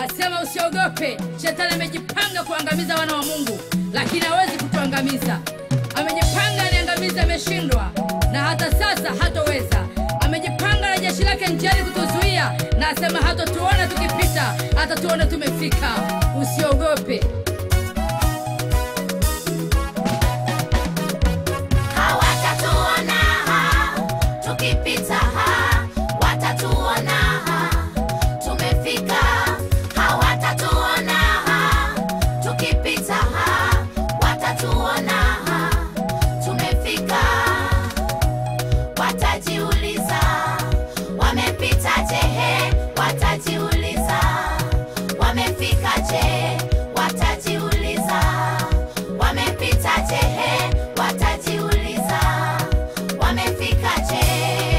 asema usiogope. Shetani amejipanga kuangamiza wana wa Mungu, lakini hawezi kutuangamiza. Amejipanga niangamize, ameshindwa, na hata sasa hatoweza. Amejipanga na jeshi lake njiani kutuzuia, na asema hatatuona tukipita, hatatuona tumefika. Usiogope. hawatatuona tukipita watatuona tumefika hawatatuona tukipita watatuona tumefika watajiuliza wamepitaje watajiuliza wamefikaje watajiuliza wamepitaje watajiuliza wamefikaje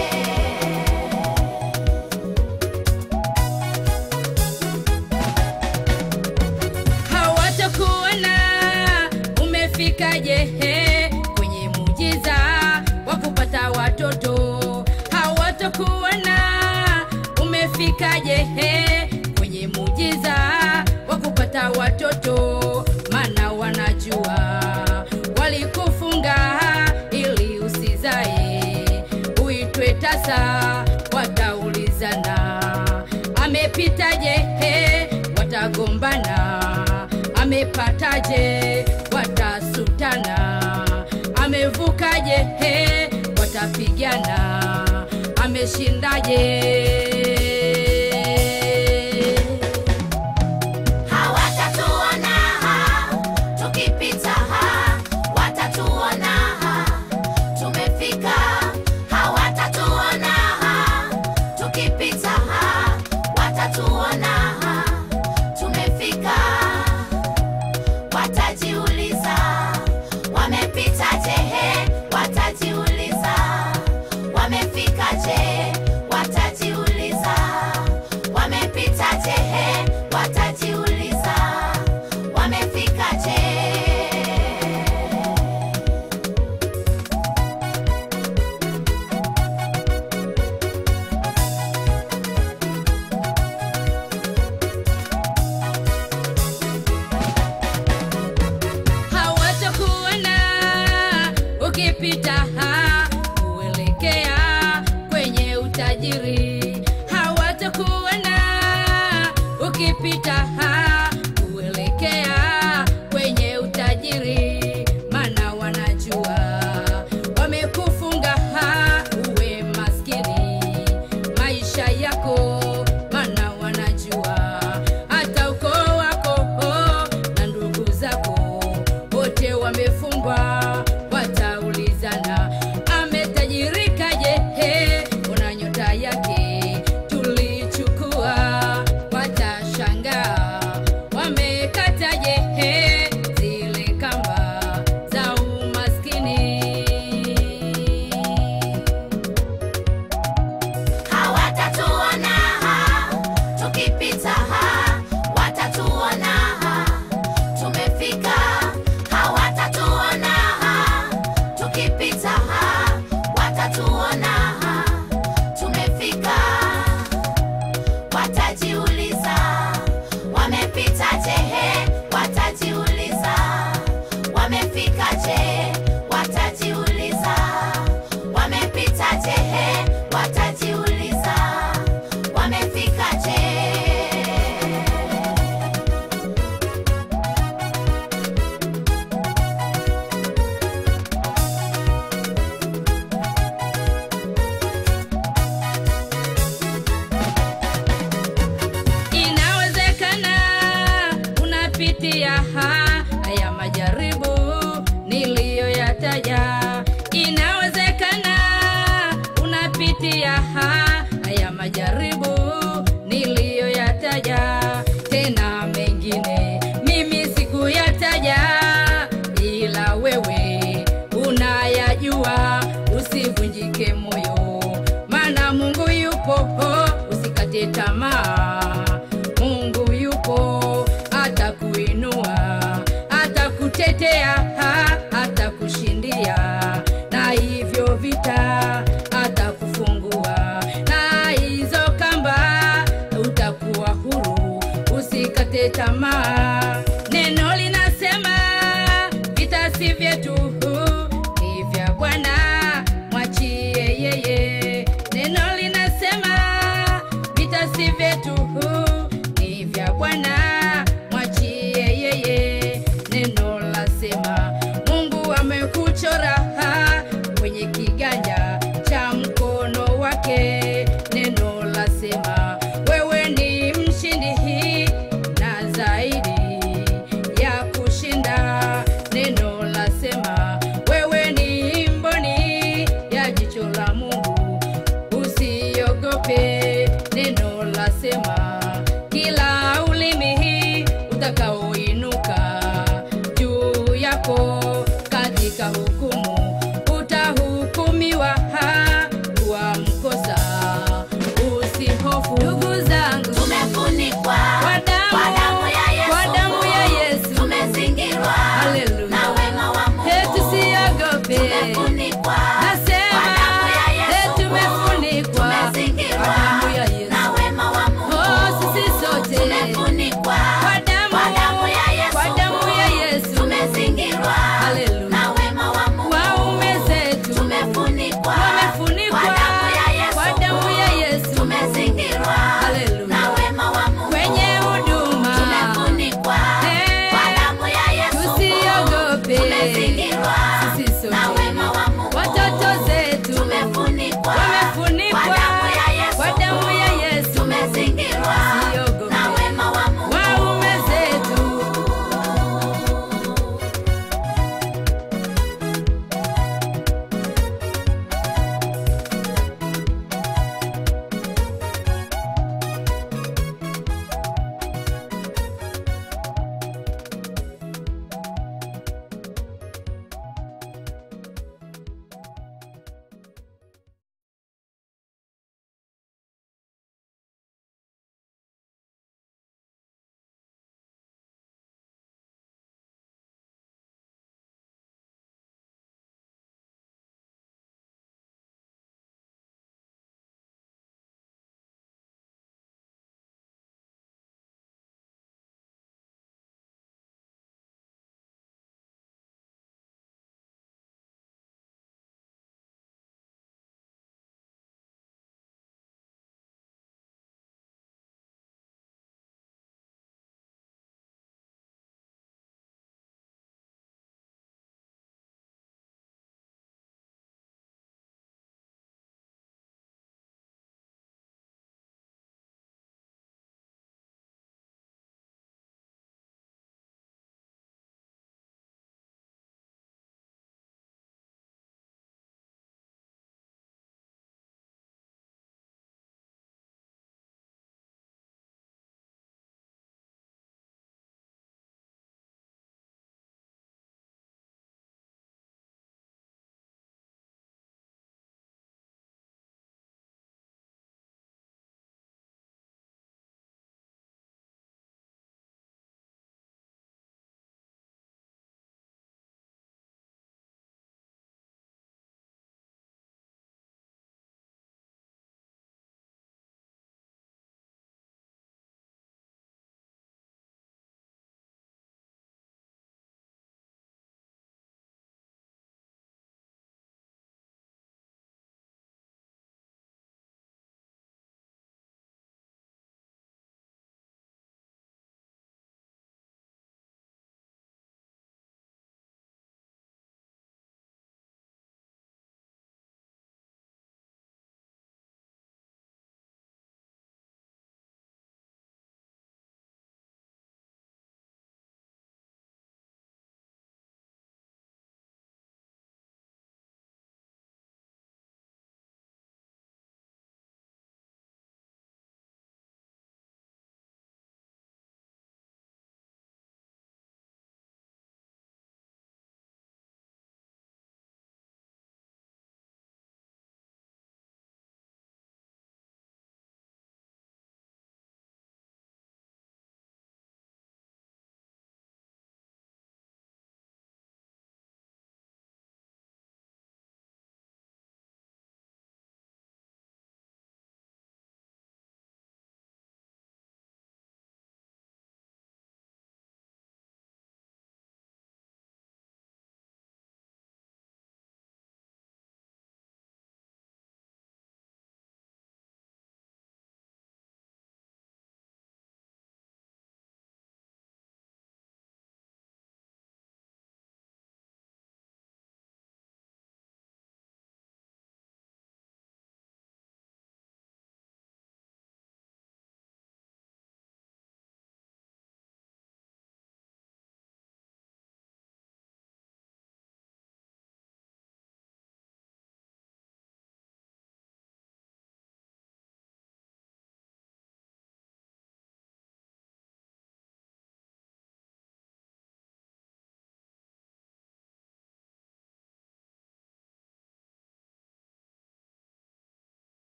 hawatakuona umefikaje he, kwenye muujiza wa kupata watoto hawatakuona umefikaje he, kwenye muujiza wa kupata watoto mana wanajua walikufunga ili usizae uitwe tasa wataulizana amepitaje he, watagombana amepataje watasutana amevukaje he, watapigana ameshindaje hawatatuona tukipita watatuona tumefika hawatatuona tukipita watatuona tumefika watajiuliza wamepitaje watajiuliza wamefikaje watajiuliza wamepitaje watajiuliza wamefikaje hawatakuona ukipita ha, kuelekea kwenye utajiri hawatakuona ukipita ha, kuelekea kwenye utajiri mana wanajua wamekufunga ha, uwe maskini maisha yako mana wanajua hata ukoo wako oh, na ndugu zako wote wamefungwa wataulizana ametajirikaje he, una nyota yake tulichukua watashangaa wamekataje he, zile kamba za umaskini hawatatuona tukipita watatuona tumefika hawatatuona tukipita watatuona tumefika watajiuliza wamepitaje watajiuliza wamefikaje watajiuliza wamepitaje watajiuliza wamefikaje inawezekana unapitia ha- haya majaribu niliyoyataja inawezekana unapitia ha- haya majaribu niliyoyataja tena mengine mimi sikuyataja ila wewe unayajua usivunjike moyo maana mungu yupo usikate tamaa mungu yupo atakuinua atakutetea ha, atakushindia na hivyo vita atakufungua na hizo kamba utakuwa huru usi usikate tamaa. Neno linasema vita si vyetu, ni vya Bwana, mwachie yeye. Neno linasema vita si vyetu,